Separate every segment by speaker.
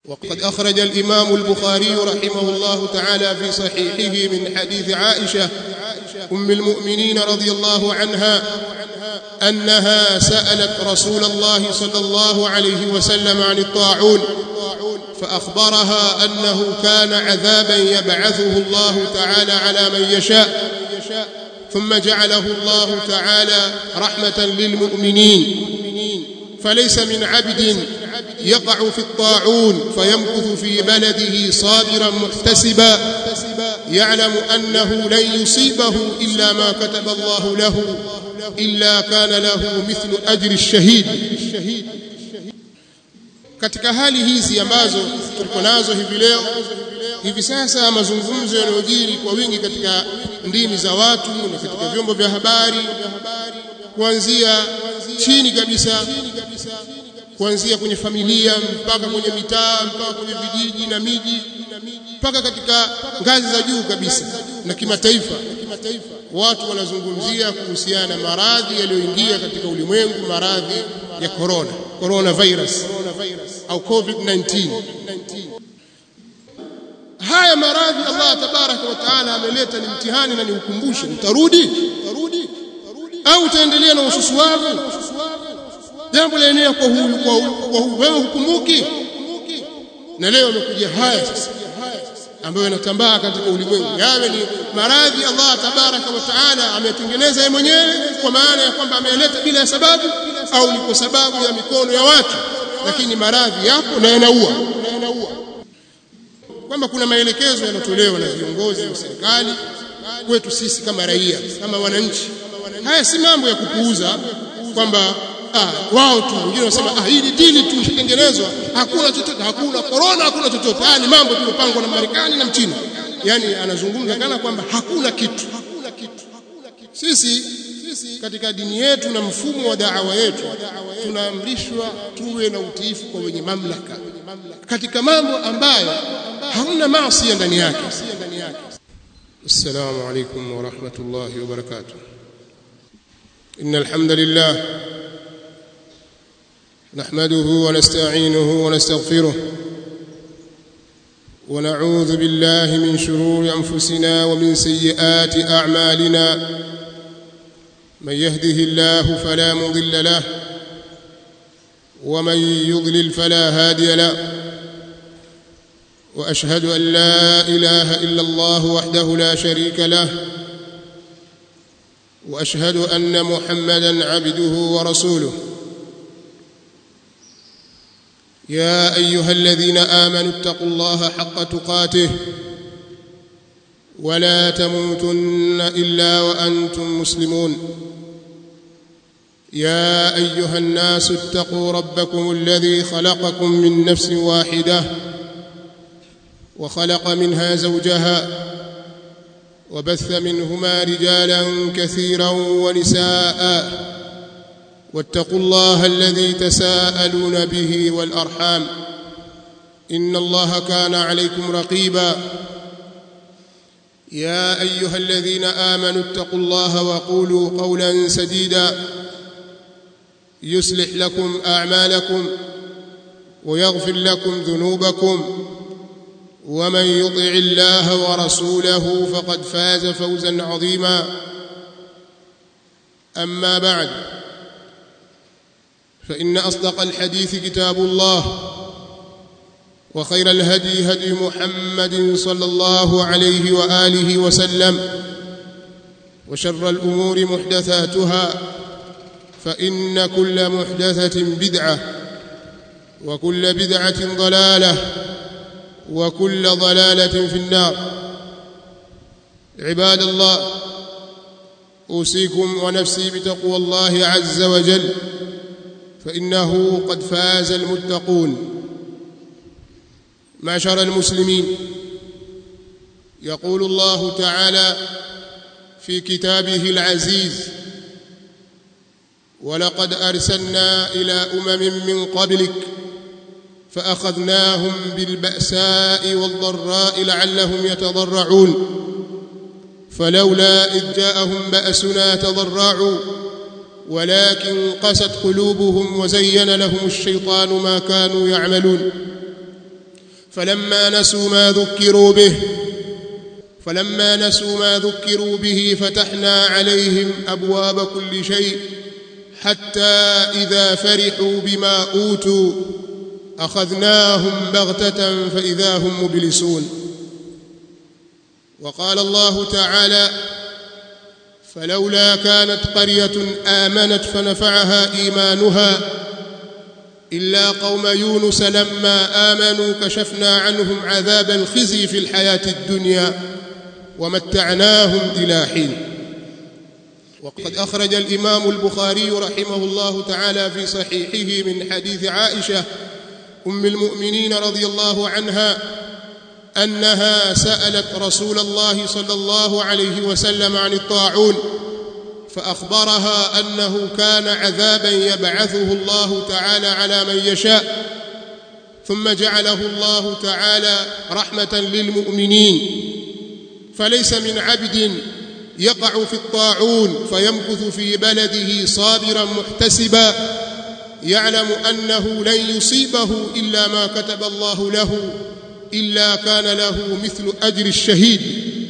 Speaker 1: وقد أخرج الإمام البخاري رحمه الله تعالى في صحيحه من حديث عائشة أم المؤمنين رضي الله عنها أنها سألت رسول الله صلى الله عليه وسلم عن الطاعون فأخبرها أنه كان عذابا يبعثه الله تعالى على من يشاء ثم جعله الله تعالى رحمة للمؤمنين فليس من عبد يقع في الطاعون فيمكث في بلده صابرا محتسبا يعلم أنه لن يصيبه إلا ما كتب الله له إلا كان له مثل أجر الشهيد katika hali hizi ambazo tuko nazo hivi leo hivi sasa mazungumzo yanayojiri kwa wingi katika ndimi za watu na katika vyombo vya habari kuanzia chini kabisa kuanzia kwenye familia mpaka kwenye mitaa mpaka kwenye vijiji na miji mpaka katika ngazi za juu kabisa na kimataifa watu wanazungumzia kuhusiana na maradhi yaliyoingia katika ulimwengu maradhi ya corona corona virus au covid-19 haya maradhi Allah tabaraka wa taala ameleta ni mtihani na ni ukumbusho utarudi au utaendelea na ususu wako jambo laenea kwa huyu kwa huyu wewe hukumbuki na leo amekuja haya sasa ambayo yanatambaa katika ulimwengu yawe ni maradhi Allah tabaraka wa taala ametengeneza yeye mwenyewe kwa maana ya kwamba ameleta bila ya sababu au ni kwa sababu ya mikono ya watu lakini maradhi yapo na yanaua kwamba kuna maelekezo yanatolewa na viongozi wa serikali kwetu sisi kama raia kama wananchi haya si mambo ya kupuuza kwamba ah, wao tu wengine wanasema ah, hili dili tu ishatengenezwa hakuna chochote hakuna corona hakuna chochote haya ni mambo tumepangwa na Marekani na Mchina yani anazungumza kana kwamba hakuna kitu sisi katika dini yetu na mfumo wa da'wa yetu tunaamrishwa tuwe na utiifu kwa wenye mamlaka katika mambo ambayo hamna maasi ndani yake السلام عليكم ورحمة الله وبركاته إن الحمد لله نحمده ونستعينه ونستغفره ونعوذ بالله من شرور أنفسنا ومن سيئات أعمالنا من يهده الله فلا مضل له ومن يضلل فلا هادي له واشهد ان لا اله الا الله وحده لا شريك له واشهد ان محمدا عبده ورسوله يا ايها الذين امنوا اتقوا الله حق تقاته ولا تموتن الا وانتم مسلمون يا ايها الناس اتقوا ربكم الذي خلقكم من نفس واحده وخلق منها زوجها وبث منهما رجالا كثيرا ونساء واتقوا الله الذي تساءلون به والارحام ان الله كان عليكم رقيبا يا ايها الذين امنوا اتقوا الله وقولوا قولا سديدا يصلح لكم اعمالكم ويغفر لكم ذنوبكم ومن يطع الله ورسوله فقد فاز فوزا عظيما اما بعد فان اصدق الحديث كتاب الله وخير الهدي هدي محمد صلى الله عليه واله وسلم وشر الامور محدثاتها فان كل محدثه بدعه وكل بدعه ضلاله وكل ضلاله في النار عباد الله اوصيكم ونفسي بتقوى الله عز وجل فانه قد فاز المتقون معشر المسلمين يقول الله تعالى في كتابه العزيز ولقد ارسلنا الى امم من قبلك فاخذناهم بالباساء والضراء لعلهم يتضرعون فلولا اذ جاءهم باسنا تضرعوا ولكن قست قلوبهم وزين لهم الشيطان ما كانوا يعملون فلما نسوا ما ذكروا به فلما نسوا ما ذكروا به فتحنا عليهم ابواب كل شيء حتى اذا فرحوا بما اوتوا اخذناهم بغته فاذا هم مبلسون وقال الله تعالى فلولا كانت قريه امنت فنفعها ايمانها الا قوم يونس لما امنوا كشفنا عنهم عذاب الخزي في الحياه الدنيا ومتعناهم الى حين وقد اخرج الامام البخاري رحمه الله تعالى في صحيحه من حديث عائشه ام المؤمنين رضي الله عنها انها سالت رسول الله صلى الله عليه وسلم عن الطاعون فاخبرها انه كان عذابا يبعثه الله تعالى على من يشاء ثم جعله الله تعالى رحمه للمؤمنين فليس من عبد يقع في الطاعون فيمكث في بلده صابرا محتسبا يعلم انه لن يصيبه الا ما كتب الله له الا كان له مثل اجر الشهيد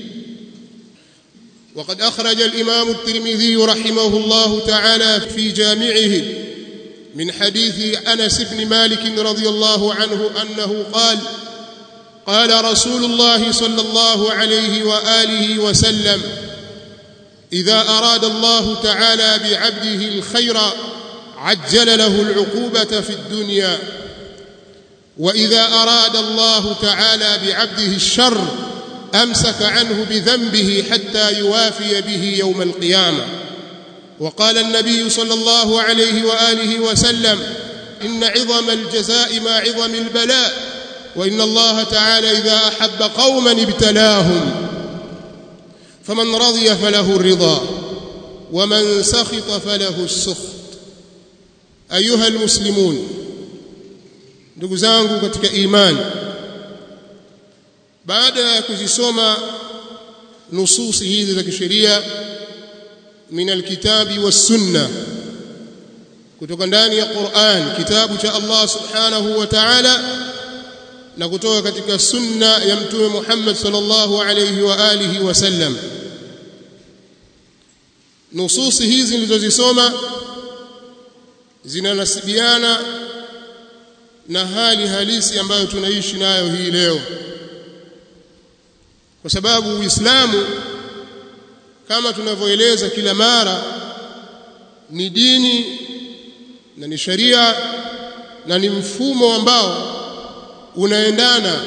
Speaker 1: وقد اخرج الامام الترمذي رحمه الله تعالى في جامعه من حديث انس بن مالك رضي الله عنه انه قال قال رسول الله صلى الله عليه واله وسلم اذا اراد الله تعالى بعبده الخير عجل له العقوبه في الدنيا واذا اراد الله تعالى بعبده الشر امسك عنه بذنبه حتى يوافي به يوم القيامه وقال النبي صلى الله عليه واله وسلم ان عظم الجزاء مع عظم البلاء وان الله تعالى اذا احب قوما ابتلاهم فمن رضي فله الرضا ومن سخط فله السخط ايها المسلمون ndugu zangu katika imani baada ya kuzisoma nususi hizi za kisheria min alkitabi wassunna kutoka ndani ya Qur'an kitabu cha Allah subhanahu wa ta'ala na kutoka katika sunna ya mtume Muhammad sallallahu alayhi wa alihi wasallam nususi hizi nilizozisoma zinanasibiana na hali halisi ambayo tunaishi nayo hii leo kwa sababu Uislamu kama tunavyoeleza kila mara ni dini na ni sharia na ni mfumo ambao unaendana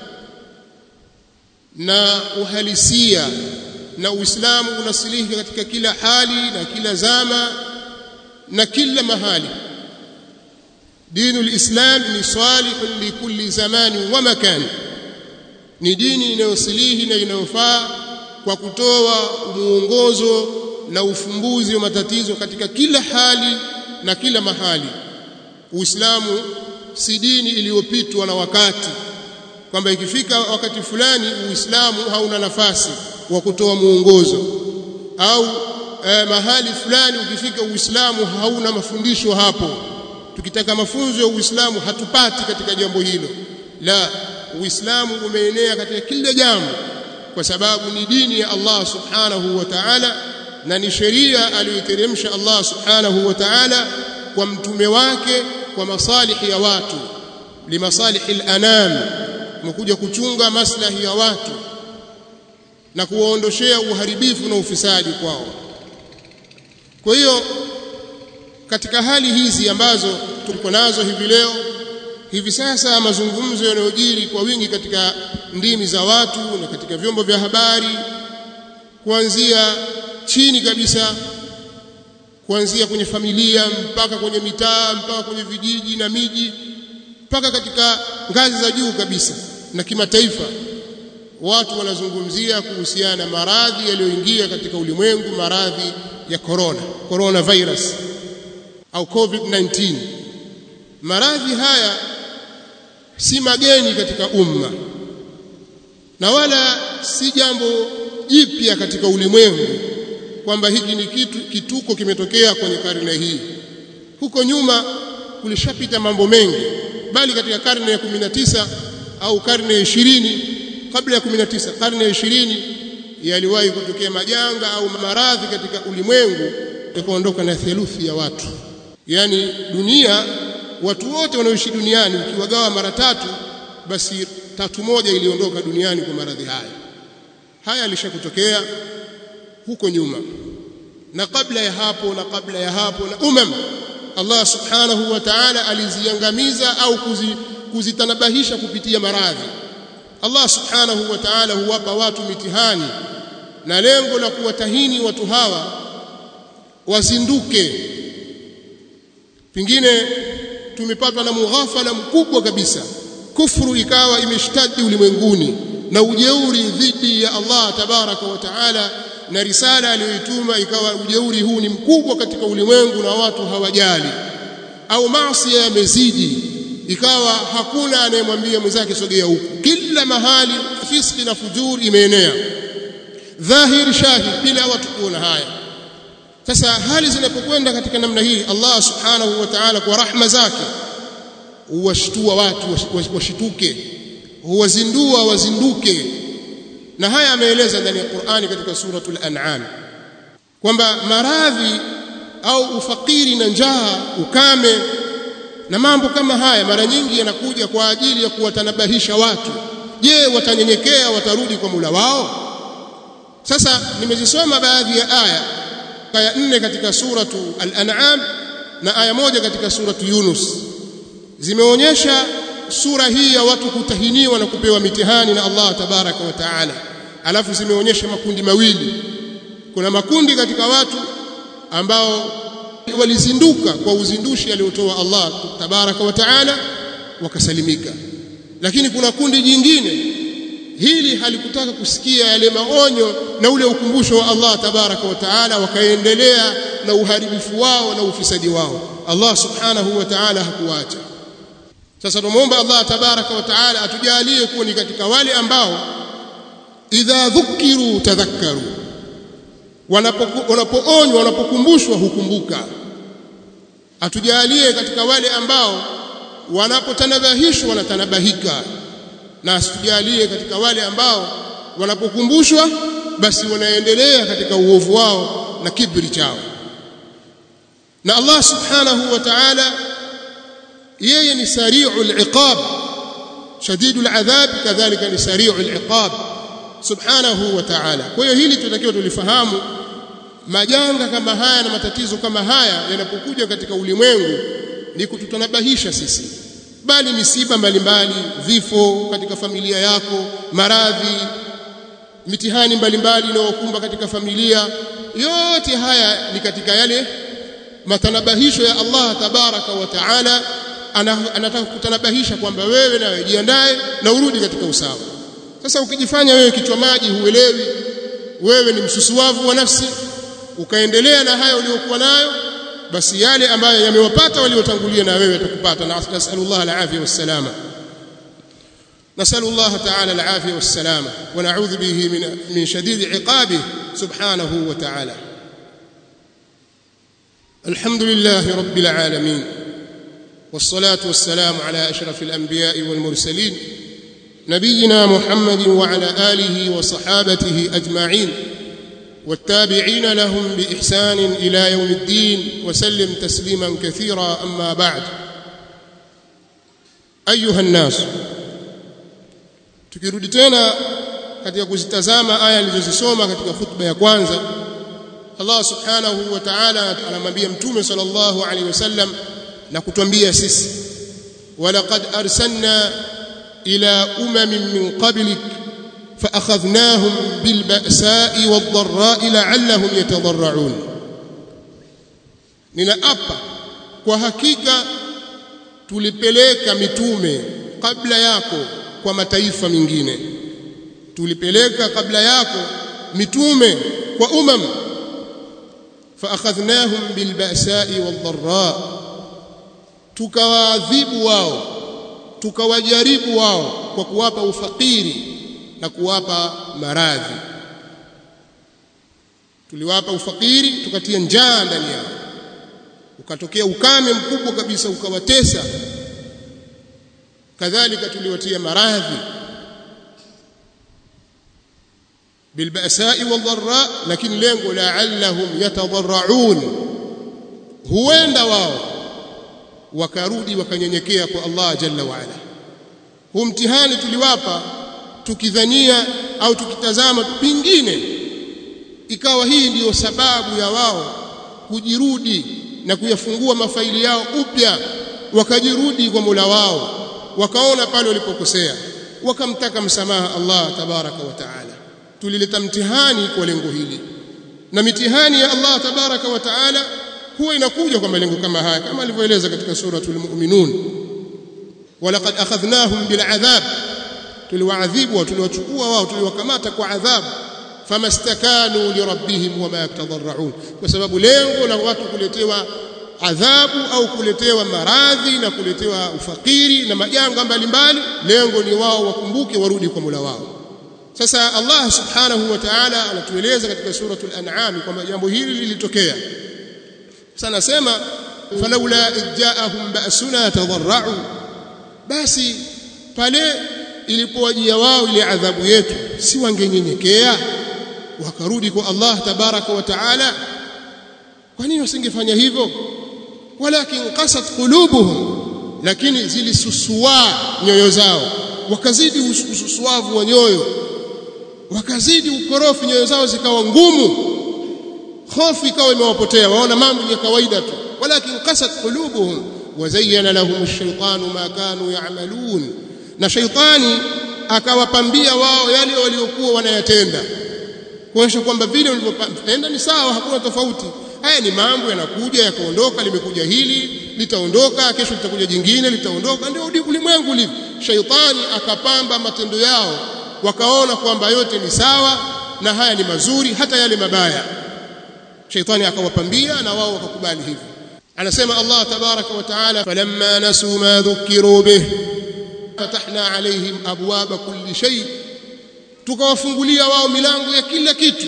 Speaker 1: na uhalisia na Uislamu unasilika katika kila hali na kila zama na kila mahali dinu lislam ni salihun likulli zamani wa makani ni dini inayosilihi na inayofaa kwa kutoa muongozo na ufumbuzi wa matatizo katika kila hali na kila mahali uislamu si dini iliyopitwa na wakati kwamba ikifika wakati fulani uislamu hauna nafasi wa kutoa muongozo au eh, mahali fulani ukifika uislamu hauna mafundisho hapo tukitaka mafunzo ya uislamu hatupati katika jambo hilo la uislamu umeenea katika kila jambo kwa sababu ni dini ya Allah subhanahu wa ta'ala na ni sheria aliyoteremsha Allah subhanahu wa ta'ala kwa mtume wake kwa masalihi ya watu limasalihi al-anam umekuja kuchunga maslahi ya watu na kuwaondoshea uharibifu na ufisadi kwao kwa hiyo katika hali hizi ambazo tuko nazo hivi leo hivi sasa mazungumzo yanayojiri kwa wingi katika ndimi za watu na katika vyombo vya habari kuanzia chini kabisa kuanzia kwenye familia mpaka kwenye mitaa mpaka kwenye vijiji na miji mpaka katika ngazi za juu kabisa na kimataifa watu wanazungumzia kuhusiana na maradhi yaliyoingia katika ulimwengu maradhi ya corona corona virus au covid-19 maradhi haya si mageni katika umma na wala si jambo jipya katika ulimwengu kwamba hiki ni kitu kituko kimetokea kwenye karne hii huko nyuma kulishapita mambo mengi bali katika karne ya 19 au karne ya 20 kabla ya 19 karne ya 20 yaliwahi kutokea majanga au maradhi katika ulimwengu yakaondoka na theluthi ya watu yani dunia watu wote wanaoishi duniani ukiwagawa mara tatu basi tatu moja iliondoka duniani kwa maradhi haya haya alishakutokea huko nyuma na kabla ya hapo na kabla ya hapo na umam Allah subhanahu wa ta'ala aliziangamiza au kuzi, kuzitanabahisha kupitia maradhi Allah subhanahu wa ta'ala huwapa watu mitihani na lengo la kuwatahini watu hawa wazinduke pingine tumepatwa na mughafala mkubwa kabisa kufuru ikawa imeshtadi ulimwenguni na ujeuri dhidi ya Allah tabaraka wa taala na risala aliyoituma ikawa ujeuri huu ni mkubwa katika ulimwengu na watu hawajali au maasi yamezidi ikawa hakuna anayemwambia mwenzake sogea huku kila mahali fiski na fujur imeenea dhahir shahid bila watu kuona haya sasa hali zinapokwenda katika namna hii Allah subhanahu wa ta'ala kwa rahma zake huwashtua watu washituke huwazindua wazinduke na haya ameeleza ndani ya Qur'ani katika suratul an'am kwamba maradhi au ufakiri na njaa ukame na mambo kama haya mara nyingi yanakuja kwa ajili ya kuwatanabahisha watu je watanyenyekea watarudi kwa mula wao sasa nimezisoma baadhi ya aya aya nne katika suratu al-an'am na aya moja katika suratu yunus zimeonyesha sura hii ya watu kutahiniwa na kupewa mitihani na Allah tabaraka wa taala alafu zimeonyesha makundi mawili kuna makundi katika watu ambao walizinduka kwa uzindushi aliotoa Allah tabaraka wa taala wakasalimika lakini kuna kundi jingine hili halikutaka kusikia yale maonyo na ule ukumbusho wa Allah tabaraka wa taala wakaendelea na uharibifu wao na ufisadi wao Allah subhanahu wa taala hakuacha sasa tumuomba Allah tabaraka wa taala atujalie kuwa ni katika wale ambao idha dhukiru tadhakkaru wanapoonywa wanapokumbushwa hukumbuka atujalie katika wale ambao wanapotanabahishwa wanatanabahika na asitujalie katika wale ambao wanapokumbushwa basi wanaendelea katika uovu wao na kibri chao na Allah subhanahu wa ta'ala yeye ni sari'ul iqab shadidul adhab kadhalika ni sari'ul iqab subhanahu wa ta'ala kwa hiyo hili tunatakiwa tulifahamu majanga kama haya na matatizo kama haya yanapokuja katika ulimwengu ni kututanabahisha sisi bali misiba mbalimbali vifo katika familia yako maradhi mitihani mbalimbali inayokumba katika familia yote haya ni katika yale matanabahisho ya Allah tabaraka wa taala anataka kutanabahisha kwamba wewe nawe jiandae na urudi katika usawa sasa ukijifanya wewe kichwa maji huelewi wewe ni msusuavu wa nafsi ukaendelea na haya uliokuwa nayo basi yale ambayo yamewapata waliotangulia na wewe yatakupata na nasallallahu alafia wassalama نسأل الله تعالى العافية والسلامة ونعوذ به من من شديد عقابه سبحانه وتعالى الحمد لله رب العالمين والصلاة والسلام على أشرف الأنبياء والمرسلين نبينا محمد وعلى آله وصحابته أجمعين والتابعين لهم بإحسان إلى يوم الدين وسلم تسليما كثيرا أما بعد أيها الناس tukirudi tena katika kuzitazama aya nilizozisoma katika khutba ya kwanza Allah subhanahu wa ta'ala anamwambia mtume sallallahu alaihi wasallam na kutwambia sisi walaqad arsalna ila umamin min qablik فأخذناهم بالبأساء والضراء لعلهم يتضرعون ninaapa kwa hakika tulipeleka mitume kabla yako kwa mataifa mengine tulipeleka kabla yako mitume kwa umam faakhadhnahum bilba'sa'i wadh-dharra tukawaadhibu wao tukawajaribu wao kwa kuwapa ufakiri na kuwapa maradhi tuliwapa ufakiri tukatia njaa ndani yao ukatokea ukame mkubwa kabisa ukawatesa kadhalika tuliwatia maradhi bilbasai wadharra lakini lengo la'allahum yatadarraun huenda wao wakarudi wakanyenyekea kwa Allah jalla wa ala huu mtihani tuliwapa tukidhania au tukitazama pingine ikawa hii ndiyo sababu ya wao kujirudi na kuyafungua mafaili yao upya wakajirudi kwa Mola wao wakaona pale walipokosea wakamtaka msamaha Allah tabaraka wa taala tulileta mtihani kwa lengo hili na mitihani ya Allah tabaraka wa taala huwa inakuja kwa malengo kama haya kama alivyoeleza katika suratul mu'minun walaqad akhadhnahum bil'adhab tuliwaadhibu tuliwachukua wao tuliwakamata kwa adhabu famastakanu lirabbihim wama yatadarraun kwa sababu lengo la watu kuletewa adhabu au kuletewa maradhi na kuletewa ufakiri na majanga mbalimbali lengo ni wao wakumbuke warudi kwa Mola wao sasa Allah subhanahu wa ta'ala anatueleza katika suratul an'am kwamba jambo hili lilitokea sasa nasema falaula idjaahum ba'suna tadarra'u basi pale ilipowajia wao ile adhabu yetu si wangenyenyekea wakarudi kwa Allah tabaraka wa taala kwa nini wasingefanya hivyo walakin qasat qulubuhum lakini zilisusua nyoyo zao wakazidi ususuavu wa nyoyo wakazidi ukorofi nyoyo zao zikawa ngumu hofu ikawa imewapotea waona mambo ya kawaida tu walakin qasat qulubuhum wazayyana lahum ash-shaytanu ma kanu ya'malun na shaytani akawapambia wao yale waliokuwa wanayatenda kuonyesha kwamba vile walivyotenda ni sawa hakuna tofauti haya ni mambo yanakuja yakaondoka limekuja hili litaondoka kesho litakuja jingine litaondoka ndio ulimwengu ulivyo shaytani akapamba matendo yao wakaona kwamba yote ni sawa na haya ni mazuri hata yale mabaya shaytani akawapambia na wao wakakubali hivyo anasema Allah tabaraka wa taala falamma nasu ma dhukiru bih fatahna alaihim abwaba kulli shay tukawafungulia wao milango ya kila kitu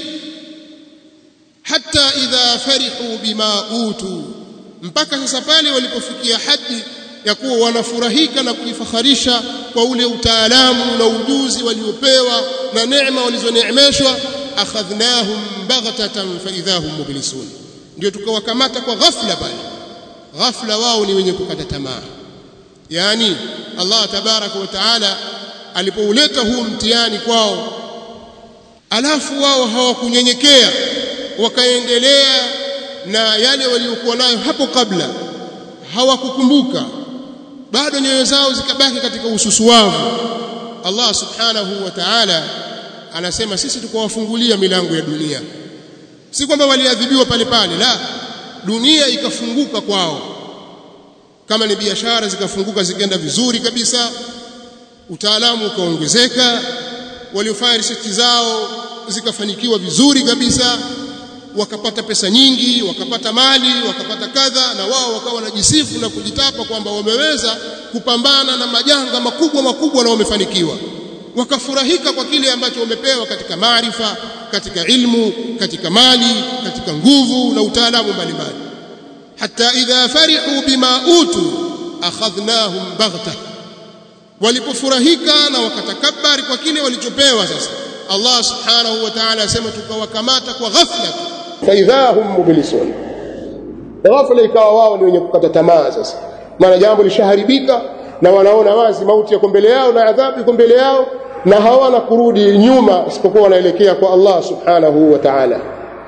Speaker 1: hata idha farihu bima utu mpaka sasa pale walipofikia hadi ya kuwa wanafurahika na kujifakharisha kwa ule utaalamu na ujuzi waliopewa na neema walizoneemeshwa akhadhnahum baghtatan fa idahum mublisun ndio tukawakamata kwa ghafla pale ghafla wao ni wenye kukata tamaa yani Allah tabaraka wa taala alipouleta huu mtihani kwao alafu wao hawakunyenyekea wakaendelea na yale waliokuwa nayo hapo kabla hawakukumbuka bado nyoyo zao zikabaki katika ususuwavu Allah subhanahu wa ta'ala anasema sisi tukawafungulia milango ya dunia si kwamba waliadhibiwa pale pale la dunia ikafunguka kwao kama ni biashara zikafunguka zikaenda vizuri kabisa utaalamu ukaongezeka waliofanya research zao zikafanikiwa vizuri kabisa wakapata pesa nyingi wakapata mali wakapata kadha na wao wakawa wanajisifu na kujitapa kwamba wameweza kupambana na majanga makubwa makubwa na wamefanikiwa wakafurahika kwa kile ambacho wamepewa katika maarifa katika ilmu katika mali katika nguvu na utaalamu mbalimbali hata idha farihu bima utu akhadhnahum baghta walipofurahika na wakatakabari kwa kile walichopewa sasa Allah subhanahu wa ta'ala asema tukawakamata kwa ghafla
Speaker 2: faidhahum mublisun ghafla ikawa wao ni wenye kukata tamaa sasa maana jambo lishaharibika na wanaona wazi mauti yako mbele yao na adhabu iko mbele yao na hawana kurudi nyuma isipokuwa wanaelekea kwa Allah subhanahu wa ta'ala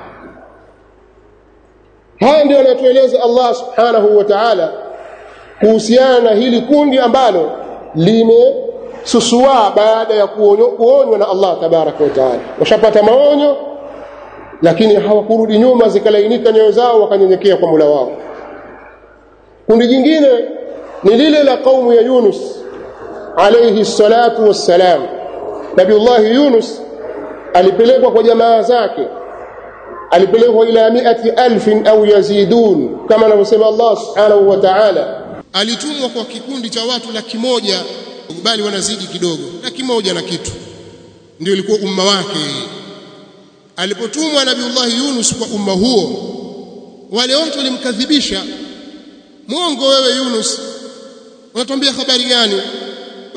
Speaker 2: haya ndio anatueleza Allah subhanahu wa ta'ala kuhusiana na hili kundi ambalo limesusua baada ya kuonywa na Allah tabaraka wa ta'ala washapata maonyo lakini hawakurudi nyuma zikalainika nyoyo zao wakanyenyekea kwa Mola wao kundi jingine ni lile la kaumu ya Yunus alayhi salatu wassalam Nabiullah Yunus alipelekwa kwa jamaa zake alipelekwa ila miati alfin au yazidun kama anavyosema Allah subhanahu wa ta'ala
Speaker 1: alitumwa kwa kikundi cha watu laki moja bali wanazidi kidogo laki moja na kitu ndio ilikuwa umma wake alipotumwa nabiullah Yunus kwa umma huo wale wote walimkadhibisha mwongo wewe Yunus unatuambia habari gani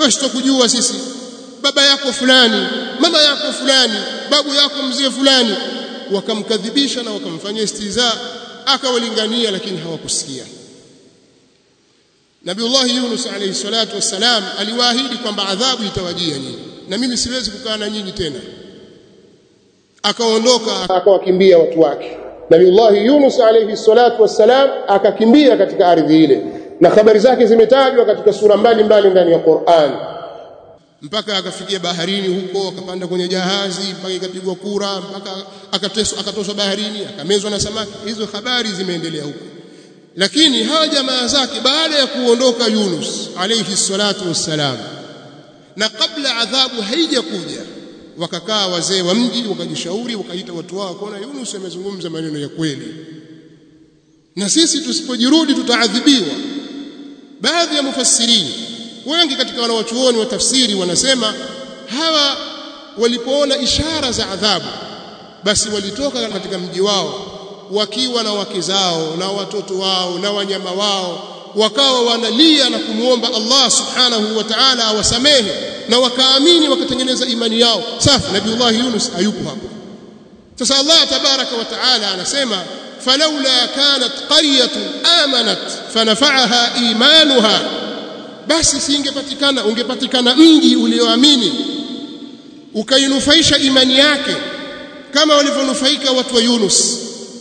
Speaker 1: wewe sitakujua sisi baba yako fulani mama yako fulani babu yako mzee fulani wakamkadhibisha na wakamfanyia istiza akawalingania lakini hawakusikia Nabiullah Yunus alayhi salatu wassalam aliwaahidi kwamba adhabu itawajia nyinyi na mimi siwezi kukaa na nyinyi tena akaondoka
Speaker 2: akawakimbia watu wake Nabiullah Yunus alayhi salatu wassalam akakimbia katika ardhi ile na habari zake zimetajwa katika sura mbalimbali ndani ya Qur'an
Speaker 1: mpaka akafikia baharini huko akapanda kwenye jahazi mpaka ikapigwa kura mpaka akateswa akatoswa baharini akamezwa na samaki hizo habari zimeendelea huko lakini hawa jamaa zake baada ya kuondoka Yunus alayhi salatu wassalam na kabla adhabu haijakuja wakakaa wazee wa mji wakajishauri wakaita watu wao kuona Yunus amezungumza maneno ya kweli na sisi tusipojirudi tutaadhibiwa baadhi ya mufassirini wengi katika wanawachuoni wa tafsiri wanasema hawa walipoona ishara za adhabu basi walitoka katika mji wao wakiwa na wake zao na watoto wao na wanyama wao wakawa wanalia na kumwomba Allah subhanahu wa ta'ala awasamehe na wakaamini wakatengeneza imani yao safi nabiullah Yunus hayupo hapo sasa Allah tabaraka wa ta'ala anasema falawla kanat qaryatun amanat fanafa'aha imanuha basi singepatikana ungepatikana mji ulioamini ukainufaisha imani yake kama walivyonufaika watu wa Yunus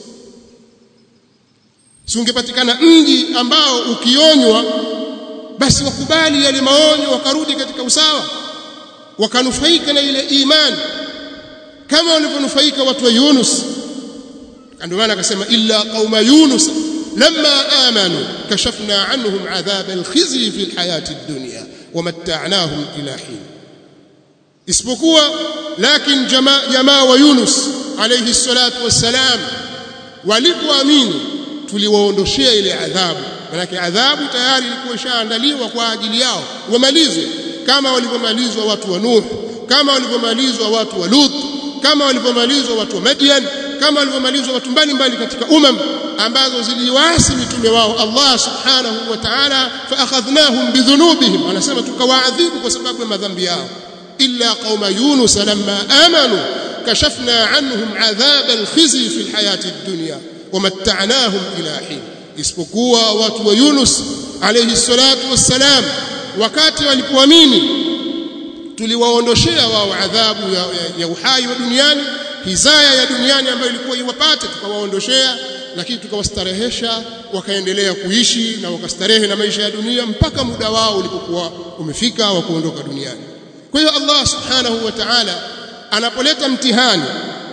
Speaker 1: si ungepatikana mji ambao ukionywa basi wakubali yale maonyo wakarudi katika usawa wakanufaika na ile imani kama walivyonufaika watu wa Yunus ndio maana akasema illa qauma Yunus lamma amanu kashafna anhum adhab alkhizy fi alhayati ad-dunya wamatta'nahum ila hin isipokuwa lakin jamaa jamaa wa Yunus alayhi salatu wassalam walipoamini tuliwaondoshea ile adhabu manake adhabu tayari ilikuwa ishaandaliwa kwa ajili yao wamalizwe kama walivyomalizwa watu wa Nuh kama walivyomalizwa watu wa Lut kama walivyomalizwa watu wa Madian kama walivyomalizwa watu mbalimbali katika umam ambazo ziliwaasi mitume wao Allah subhanahu wa ta'ala fa akhadhnahum bidhunubihim anasema tukawaadhibu kwa sababu ya madhambi yao illa qauma yunus lamma amanu kashafna anhum adhab alkhizy fi alhayati ad-dunya wamatta'nahum ila hin isipokuwa watu wa Yunus alayhi salatu wassalam wakati walipoamini tuliwaondoshea wao adhabu ya, ya, ya uhai wa duniani hizaya ya duniani ambayo ilikuwa iwapate tukawaondoshea lakini tukawastarehesha wakaendelea kuishi na wakastarehe na maisha ya dunia mpaka muda wao ulipokuwa umefika wa kuondoka duniani kwa hiyo Allah subhanahu wa ta'ala anapoleta mtihani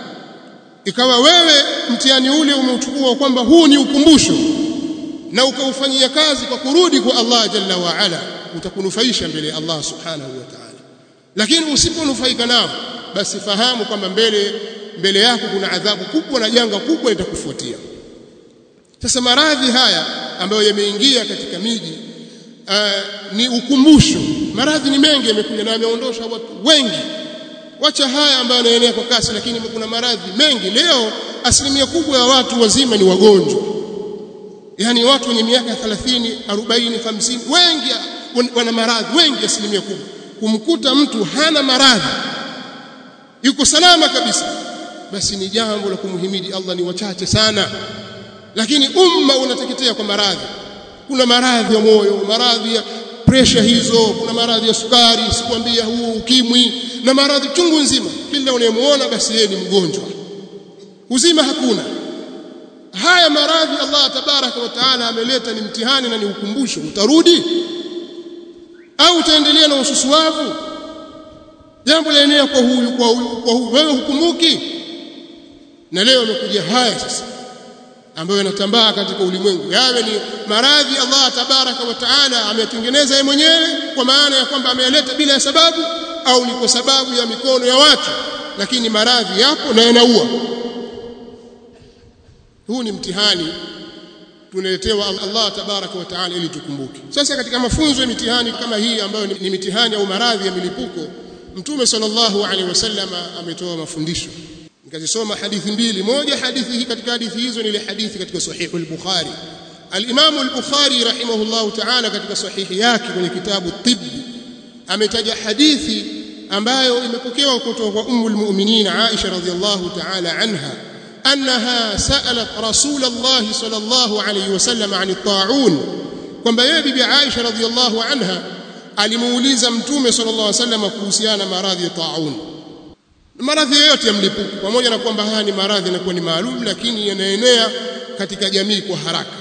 Speaker 1: ikawa wewe mtihani ule umeuchukua kwamba huu ni ukumbusho na ukaufanyia kazi kwa kurudi kwa Allah jalla wa ala utakunufaisha mbele ya Allah subhanahu wa ta'ala lakini usiponufaika nao basi fahamu kwamba mbele mbele yako kuna adhabu kubwa na janga kubwa litakufuatia sasa maradhi haya ambayo yameingia katika miji uh, ni ukumbusho maradhi ni mengi yamekuja na yameondosha watu wengi wacha haya ambayo yanaenea kwa kasi lakini kuna maradhi mengi leo asilimia kubwa ya watu wazima ni wagonjwa yani watu wenye miaka 30 40 50 wengi wana maradhi wengi asilimia kubwa kumkuta mtu hana maradhi yuko salama kabisa basi ni jambo la kumhimidi Allah ni wachache sana lakini umma unateketea kwa maradhi kuna maradhi ya moyo maradhi ya pressure hizo kuna maradhi ya sukari sikwambia huu ukimwi na maradhi chungu nzima kila unayemuona basi yeye ni mgonjwa uzima hakuna haya maradhi Allah tabaraka wa taala ameleta ni mtihani na ni ukumbusho utarudi au utaendelea na ususuavu jambo laenea kwa huyu kwa huyu kwa huyu wewe hukumbuki na leo amekuja haya sasa ambayo yanatambaa katika ulimwengu yawe ni maradhi Allah tabaraka wa taala ametengeneza yeye mwenyewe kwa maana ya kwamba ameyaleta bila ya sababu au ni kwa sababu ya mikono ya watu lakini maradhi yapo na yanaua huu ni mtihani tunaletewa Allah tabaraka wa taala ili tukumbuke sasa katika mafunzo ya mitihani kama hii ambayo ni, ni mitihani au maradhi ya milipuko mtume sallallahu alaihi wasallam ametoa mafundisho nikazisoma hadithi mbili moja hadithi hii katika hadithi hizo ni ile hadithi katika sahihu al-Bukhari al-Imam al-Bukhari rahimahullah ta'ala katika sahihi yake kwenye kitabu tibb ametaja hadithi ambayo imepokewa kutoka kwa ummul mu'minin Aisha radhiyallahu ta'ala anha annaha sa'alat rasul Allah sallallahu alayhi wasallam 'an at-ta'un kwamba yeye bibi Aisha radhiyallahu anha alimuuliza mtume sallallahu alayhi wasallam kuhusiana na maradhi ya ta'un maradhi yoyote ya mlipuko pamoja na kwamba haya ni maradhi yanakuwa ni maalum lakini yanaenea katika jamii kwa haraka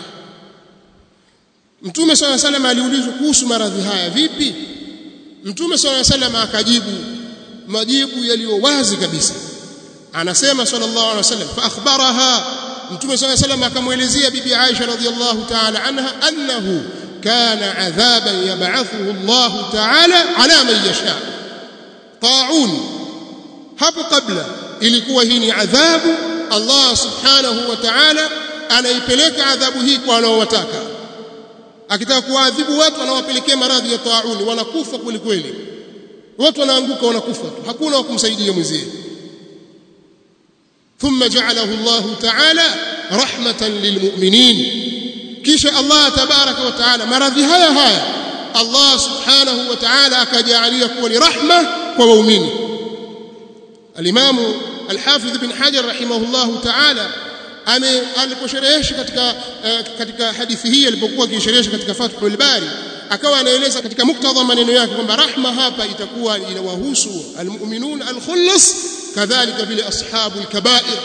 Speaker 1: Mtume swalla alayhi wasallam aliulizwa kuhusu maradhi haya vipi Mtume swalla alayhi wasallam akajibu majibu yaliyo wazi kabisa anasema sallallahu alayhi wasallam fa akhbaraha Mtume swalla alayhi wasallam akamuelezea bibi Aisha radhiyallahu ta'ala anha annahu kana adhaban yab'athuhu Allah ta'ala ala man yasha ta'un hapo kabla ilikuwa hii ni adhabu Allah subhanahu wa ta'ala anaipeleka adhabu hii kwa wanaowataka akitaka kuadhibu watu anawapelekea maradhi ya tauni wanakufa kweli kweli watu wanaanguka wanakufa tu hakuna wa kumsaidia mwenzie ثم جعله الله تعالى رحمة للمؤمنين kisha Allah tabaraka wa taala maradhi haya haya Allah subhanahu wa ta'ala akajalia kuwa ni rahma kwa waumini Al-Imam Al-Hafidh Ibn Hajar rahimahullahu ta'ala ame aliposherehesha katika uh, katika hadithi hii alipokuwa akisherehesha katika Fathul Bari akawa anaeleza katika muktadha maneno yake kwamba rahma hapa itakuwa inawahusu almu'minun alkhullas kadhalika vile ashabul kaba'ir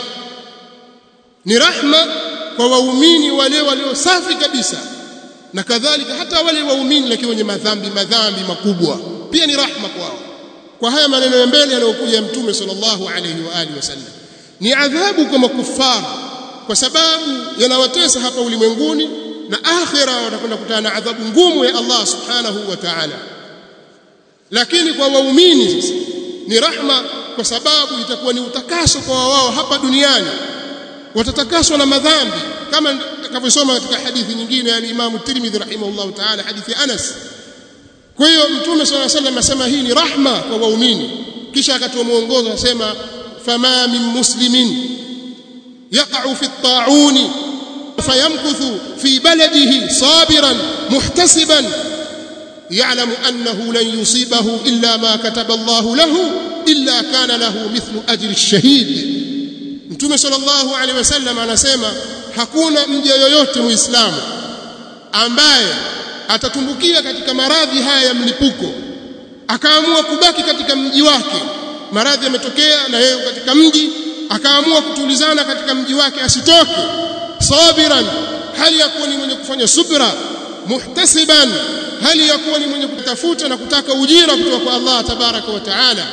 Speaker 1: ni rahma kwa waumini wale walio safi kabisa na kadhalika hata wale waumini lakini wenye madhambi madhambi makubwa pia ni rahma kwao kwa haya maneno ya mbele yanayokuja mtume sallallahu alayhi wa alihi wasallam ni adhabu kwa makufara kwa sababu yanawatesa hapa ulimwenguni na akhira watakwenda kutana na adhabu ngumu ya Allah subhanahu wa ta'ala lakini kwa waumini sasa ni rahma kwa sababu itakuwa ni utakaso kwa wao hapa duniani watatakaswa na madhambi kama tutakavyosoma katika hadithi nyingine ya Imam Tirmidhi rahimahullah ta'ala hadithi Anas kwa hiyo mtume swalla sallam asema hii ni rahma kwa waumini kisha akatoa mwongozo asema fama min muslimin يقع في الطاعون فيمكث في بلده صابرا محتسبا يعلم أنه لن يصيبه إلا ما كتب الله له إلا كان له مثل أجر الشهيد Mtume sallallahu alaihi wasallam anasema hakuna mja yoyote muislamu ambaye atatumbukia katika maradhi haya ya mlipuko akaamua kubaki katika mji wake maradhi yametokea na yeye katika mji akaamua kutulizana katika mji wake asitoke sabiran hali ya kuwa ni mwenye kufanya subra muhtasiban hali ya kuwa ni mwenye kutafuta na kutaka ujira kutoka kwa Allah tabaraka wa taala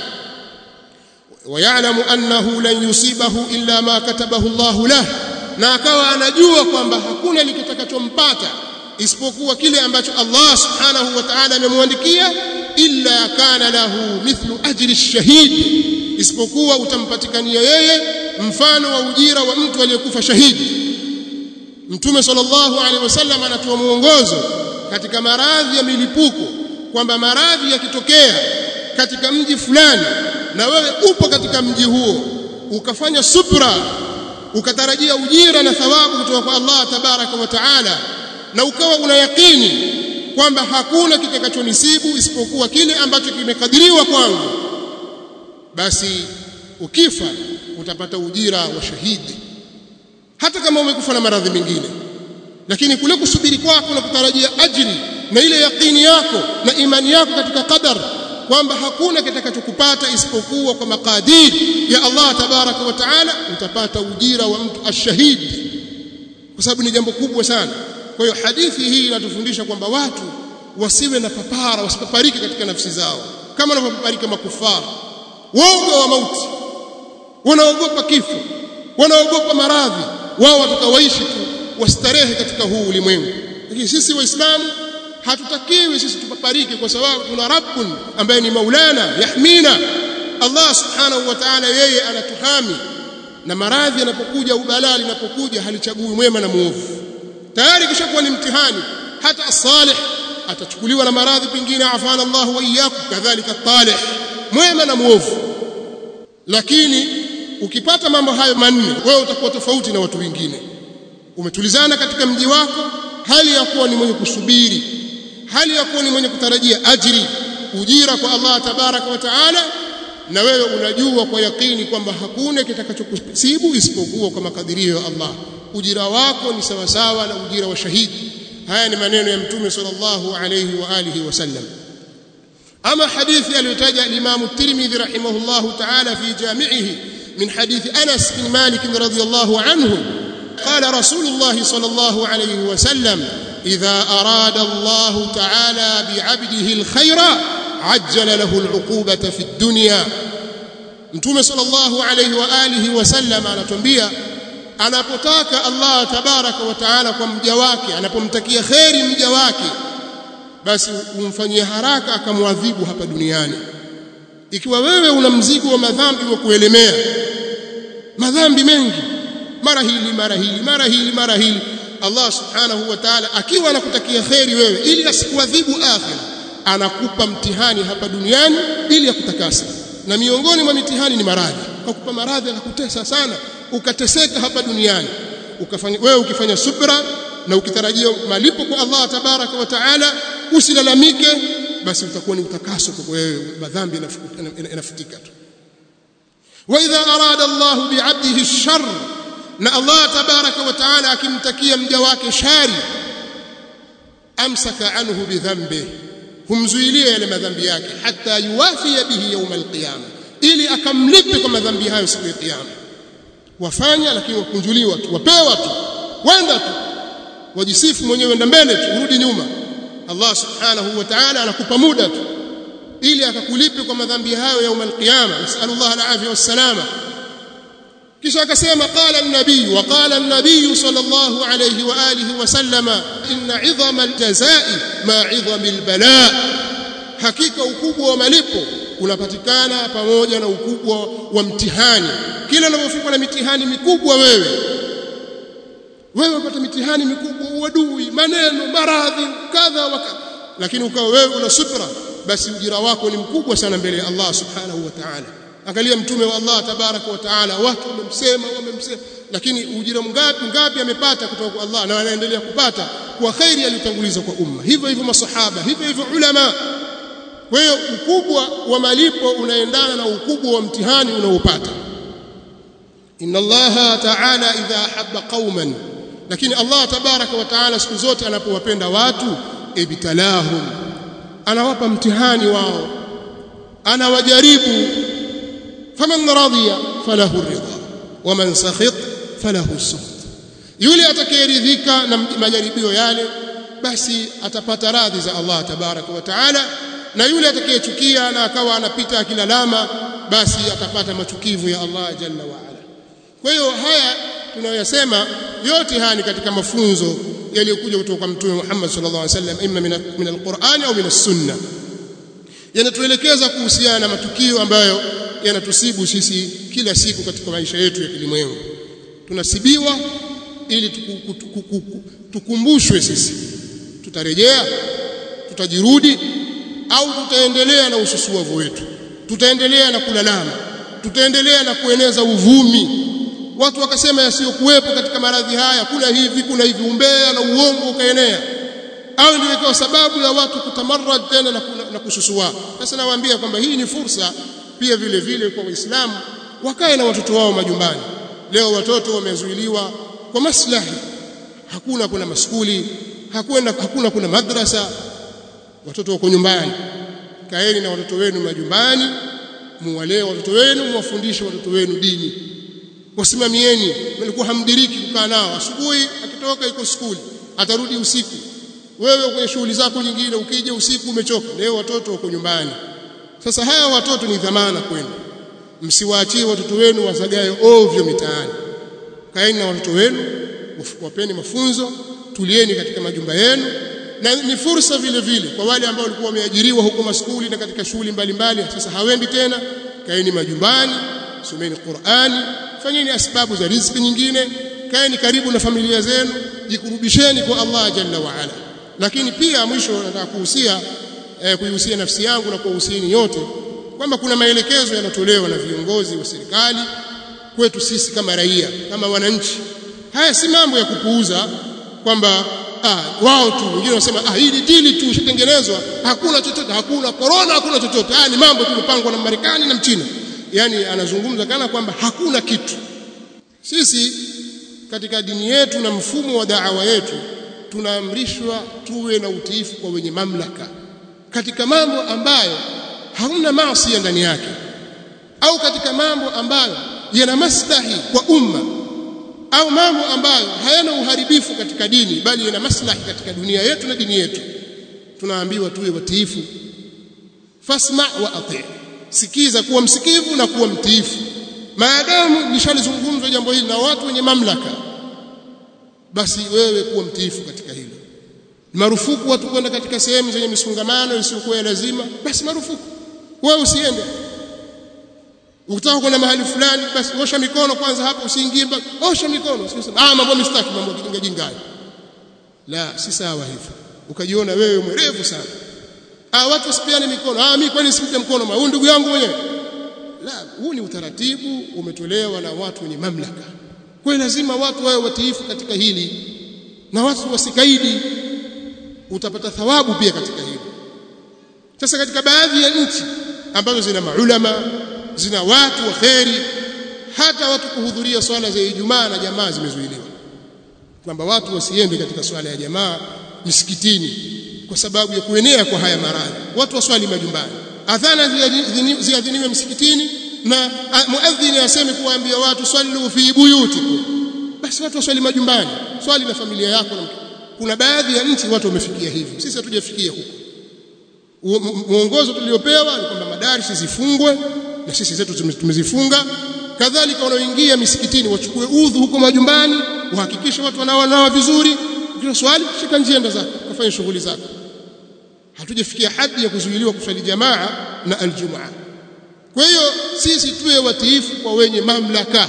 Speaker 1: ويعلم أنه لن يصيبه إلا ما كتبه الله له na akawa anajua kwamba hakuna likitakachompata isipokuwa kile ambacho Allah subhanahu wa ta'ala amemwandikia illa kana lahu mithlu ajri ash-shahid isipokuwa utampatikania yeye mfano wa ujira wa mtu aliyekufa shahidi Mtume sallallahu alaihi wasallam anatoa mwongozo katika maradhi ya milipuko kwamba maradhi yakitokea katika mji fulani na wewe upo katika mji huo ukafanya subra ukatarajia ujira na thawabu kutoka kwa Allah tabaraka wa taala na ukawa una yakini kwamba hakuna kitakachonisibu isipokuwa kile ambacho kimekadiriwa kwangu basi ukifa utapata ujira wa shahidi hata kama umekufa na maradhi mengine lakini kule kusubiri kwako na kutarajia ajri na ile yakini yako na imani yako katika qadar kwamba hakuna kitakachokupata isipokuwa kwa makadiri ya Allah tabaraka wa taala utapata ujira wa mtu ashahidi kwa sababu ni jambo kubwa sana kwa hiyo hadithi hii inatufundisha kwamba watu wasiwe na papara wasipaparike katika nafsi zao kama wanavyopaparika makufara woga wa mauti wanaogopa kifo wanaogopa maradhi wao watakawaishi tu wastarehe katika huu ulimwengu lakini sisi waislamu hatutakiwi sisi tupaparike kwa sababu tuna rabbun ambaye ni maulana yahmina Allah subhanahu wa ta'ala yeye anatuhami na maradhi yanapokuja ubalaa linapokuja halichagui mwema na muovu tayari kishakuwa ni mtihani hata as-salih atachukuliwa na maradhi pengine afana Allah wa iyyakum kadhalika talih mwema na muovu lakini ukipata mambo hayo manne wewe utakuwa tofauti na watu wengine umetulizana katika mji wako hali ya kuwa ni mwenye kusubiri hali ya kuwa ni mwenye kutarajia ajiri ujira kwa Allah tabaraka wa taala na wewe unajua kwa yakini kwamba hakuna kitakachokusibu isipokuwa kwa makadirio ya Allah ujira wako ni sawa sawa na ujira wa shahidi haya ni maneno ya mtume sallallahu alayhi wa alihi wasallam ama hadithi aliyotaja Imam Tirmidhi rahimahullahu ta'ala fi jami'ihi min hadithi Anas bin Malik radhiyallahu anhu قال رسول الله صلى الله عليه وسلم إذا أراد الله تعالى بعبده الخير عجل له العقوبة في الدنيا متوم صلى الله عليه وآله وسلم anatuambia anapotaka Allah tabaraka wa taala kwa mja wake anapomtakia kheri mja wake basi umfanyie haraka akamwadhibu hapa duniani ikiwa wewe una mzigo wa madhambi wa kuelemea madhambi mengi mara hili mara hili mara hili mara hili Allah subhanahu wa ta'ala akiwa anakutakia kheri wewe ili asikuadhibu akhira anakupa mtihani hapa duniani ili akutakasa na miongoni mwa mitihani ni maradhi akakupa maradhi akakutesa sana ukateseka hapa duniani ukafanya wewe ukifanya subra na ukitarajia malipo kwa Allah tabaraka wa taala usilalamike basi utakuwa ni utakaso kwa wewe madhambi yanafutika tu wa idha arada Allah bi'abdihi ash-sharr na Allah tabaraka wa taala akimtakia mja wake shari amsaka anhu bidhambi humzuilia yale madhambi yake hata yuwafia bihi yawm alqiyama ili akamlipe kwa madhambi hayo siku ya kiyama wafanya lakini wakunjuliwa tu wapewa tu wenda tu wajisifu mwenyewe enda mbele tu urudi nyuma Allah subhanahu wa ta'ala anakupa muda tu ili akakulipe kwa madhambi hayo yawm alqiyama nasallallahu alafia wassalama kisha akasema qala an-nabiy wa qala an-nabiy sallallahu alayhi wa alihi wa sallama inna 'idhama al-jazaa'i ma 'idhami al-balaa hakika ukubwa wa malipo unapatikana pamoja na ukubwa wa mtihani kila unapofikwa na mitihani mikubwa wewe wewe unapata mitihani mikubwa uadui maneno maradhi kadha wa kadha lakini ukawa wewe una subra basi ujira wako ni mkubwa sana mbele ya Allah subhanahu wa ta'ala angalia mtume wa Allah tabaraka wa taala watu wamemsema wamemsema lakini ujira mgapi ngapi amepata kutoka kwa Allah na anaendelea kupata kwa khairi aliyotanguliza kwa umma hivyo hivyo masahaba hivyo hivyo ulama kwa hiyo ukubwa wa malipo unaendana na ukubwa wa mtihani unaopata inna Allah ta'ala idha habba qauman lakini Allah tabaraka wa taala siku zote anapowapenda watu ibtalahum anawapa mtihani wao anawajaribu faman radiya falahu ridha waman sakhit falahu sukhط yule atakayeridhika na majaribio yale basi atapata radhi za Allah tabaraka wa taala na yule atakayechukia na akawa anapita akilalama basi atapata machukivu ya Allah jalla wa ala kwa hiyo haya tunayoyasema yote haya ni katika mafunzo yaliyokuja kutoka kwa mtume Muhammad sallallahu alaihi wasallam imma min alquran au min as-sunnah yanatuelekeza kuhusiana na matukio ambayo yanatusibu sisi kila siku katika maisha yetu ya kilimwengu tunasibiwa ili tukumbushwe sisi tutarejea tutajirudi au tutaendelea na ususuavu wetu tutaendelea na kulalama tutaendelea na kueneza uvumi watu wakasema yasiyokuwepo katika maradhi haya kuna hivi kuna hivi umbea na uongo ukaenea au ndio ikawa sababu ya watu kutamarrad tena na, na kususua sasa nawaambia kwamba hii ni fursa pia vile vile kwa waislamu wakae na watoto wao majumbani leo watoto wamezuiliwa kwa maslahi hakuna kuna maskuli hakuna hakuna kuna madrasa watoto wako nyumbani kaeni na watoto wenu majumbani muwalee watoto wenu muwafundishe watoto wenu dini wasimamieni mlikuwa hamdiriki kukaa nao asubuhi akitoka iko skuli atarudi usiku wewe kwenye shughuli zako nyingine ukija usiku umechoka leo watoto wako nyumbani sasa haya watoto ni dhamana kwenu msiwaachie watoto wenu wasagae ovyo mitaani kaeni na watoto wenu wapeni mafunzo tulieni katika majumba yenu na ni fursa vile vile kwa wale ambao walikuwa wameajiriwa huko maskuli na katika shughuli mbalimbali sasa hawendi tena kaeni majumbani someni Qur'ani fanyeni asbabu za riziki nyingine kaeni karibu na familia zenu jikurubisheni kwa Allah jalla wa ala lakini pia mwisho nataka kuhusia eh, kuihusia nafsi yangu na kuwahusieni yote kwamba kuna maelekezo yanatolewa na viongozi wa serikali kwetu sisi kama raia kama wananchi haya si mambo ya kupuuza kwamba ah wao tu wengine wanasema ah hili dili tu ishatengenezwa hakuna chochote hakuna corona hakuna chochote haya ni mambo tumepangwa na Marekani na Mchina yani anazungumza kana kwamba hakuna kitu sisi katika dini yetu na mfumo wa da'wa yetu tunaamrishwa tuwe na utiifu kwa wenye mamlaka katika mambo ambayo hamna maasi ndani yake au katika mambo ambayo yana maslahi kwa umma au mambo ambayo hayana uharibifu katika dini bali yana maslahi katika dunia yetu na dini yetu tunaambiwa tuwe watiifu fasma wa ati sikiza kuwa msikivu na kuwa mtiifu maadamu lishalizungumzwa jambo hili na watu wenye mamlaka basi wewe kuwa mtiifu katika hilo marufuku watu kwenda katika sehemu zenye misongamano isiyokuwa ya lazima basi marufuku wewe usiende ukitaka kwenda mahali fulani basi osha mikono kwanza hapo usiingie osha mikono usisema ah mambo mistaki mambo kijinga jingai la si sawa hivyo ukajiona wewe mwerevu sana ah watu wasipiane mikono ah mimi kwani simpe mkono huyu ndugu yangu mwenyewe la huu ni utaratibu umetolewa na watu wenye mamlaka kwa lazima watu wawe watiifu katika hili na watu wasikaidi utapata thawabu pia katika hili sasa katika baadhi ya nchi ambazo zina maulama zina watu wa kheri hata watu kuhudhuria swala za Ijumaa na jamaa zimezuiliwa kwamba watu wasiende katika swala ya jamaa misikitini kwa sababu ya kuenea kwa haya maradhi watu waswali majumbani adhana ziadhiniwe msikitini na muadhini aseme kuwaambia watu sallu fi buyutikum basi watu waswali majumbani swali na familia yako na kuna baadhi ya nchi watu wamefikia hivi sisi hatujafikia huko muongozo tuliopewa ni kwamba madarisi zifungwe na sisi zetu tumezifunga kadhalika wanaoingia misikitini wachukue udhu huko majumbani wahakikishe watu wanaonawa vizuri ukiwa swali shika njia zako kufanya shughuli zako hatujafikia hadi ya kuzuiliwa kuswali jamaa na aljumaa kwa hiyo sisi tuwe watiifu kwa wenye mamlaka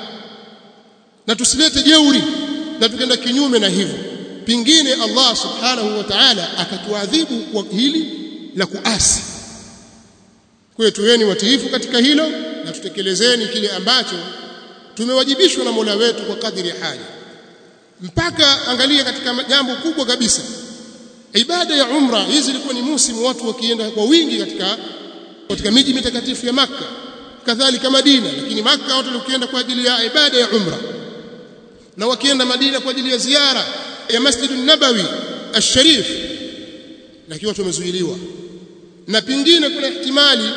Speaker 1: na tusilete jeuri na tukenda kinyume na hivyo pingine Allah subhanahu wa ta'ala akatuadhibu kwa hili la kuasi kwa hiyo tuweni watiifu katika hilo na tutekelezeni kile ambacho tumewajibishwa na Mola wetu kwa kadiri ya haja mpaka angalia katika jambo kubwa kabisa ibada ya umra hizi zilikuwa ni musimu watu wakienda kwa wingi katika katika miji mitakatifu ya maka kadhalika Madina lakini maka watu walikwenda kwa ajili ya ibada ya umra na wakienda Madina kwa ajili ya ziara ya Masjidun Nabawi Al-Sharif lakini watu wamezuiliwa na pingine kuna ihtimali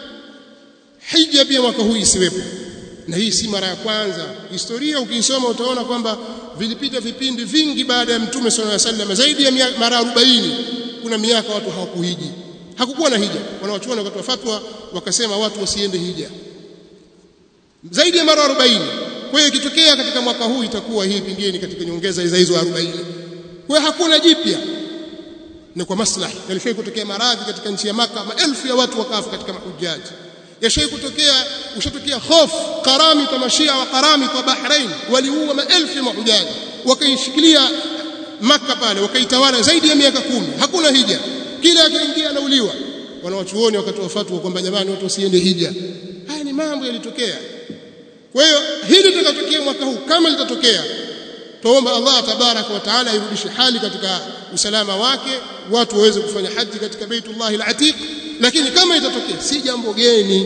Speaker 1: hija pia mwaka huu isiwepo na hii si mara ya kwanza historia ukisoma utaona kwamba vilipita vipindi vingi baada ya mtume sallallahu alaihi wasallam zaidi ya mara 40 kuna miaka watu hawakuhiji hakukuwa na hija wanawachuoni wakati wa fatwa wakasema watu wasiende hija zaidi ya mara 40 kwa hiyo ikitokea katika mwaka huu itakuwa hii pingine katika nyongeza za hizo 40 kwa hiyo hakuna jipya ni kwa maslahi yalifai kutokea maradhi katika nchi ya maka maelfu ya watu wakafa katika mahujaji yashai kutokea ushatokea hofu karami kwa mashia wa karami kwa Bahrain waliua maelfu ya mahujaji wakaishikilia maka pale wakaitawala zaidi ya miaka kumi hakuna hija kila akiingia anauliwa wanawachuoni wakatoa fatwa kwamba jamani watu wasiende hija haya ni mambo yalitokea kwa hiyo hili litakatokea mwaka huu kama litatokea tuomba Allah tabaraka wa taala irudishe hali katika usalama wake watu waweze kufanya haji katika Baitullah al-Atiq lakini kama itatokea si jambo geni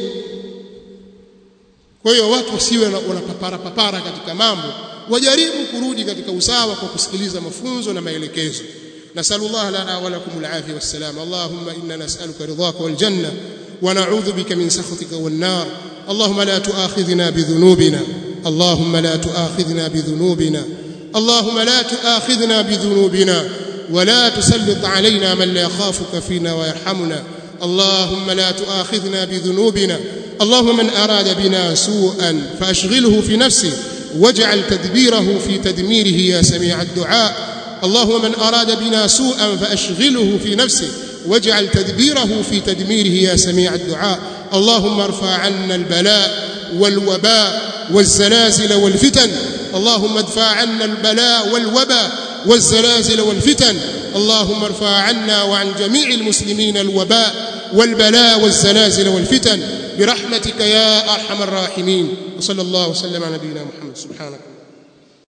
Speaker 1: kwa hiyo watu wasiwe wanapapara papara katika mambo wajaribu kurudi katika usawa kwa kusikiliza mafunzo na maelekezo nasallallahu lana wa lakum al-afiyah wassalam allahumma inna nas'aluka ridhaka wal janna wa na'udhu bika min sakhatika wan nar اللهم لا تؤاخذنا بذنوبنا اللهم لا تؤاخذنا بذنوبنا اللهم لا تؤاخذنا بذنوبنا ولا تسلط علينا من لا يخافك فينا ويرحمنا اللهم لا تؤاخذنا بذنوبنا اللهم من أراد بنا سوءا فأشغله في نفسه واجعل تدبيره في تدميره يا سميع الدعاء اللهم من أراد بنا سوءا فأشغله في نفسه واجعل تدبيره في تدميره يا سميع الدعاء اللهم ارفع عنا البلاء والوباء والزلازل والفتن اللهم ادفع عنا البلاء والوباء والزلازل والفتن اللهم ارفع عنا وعن جميع المسلمين الوباء والبلاء والزلازل والفتن برحمتك يا ارحم الراحمين وصلى الله وسلم على نبينا محمد سبحانك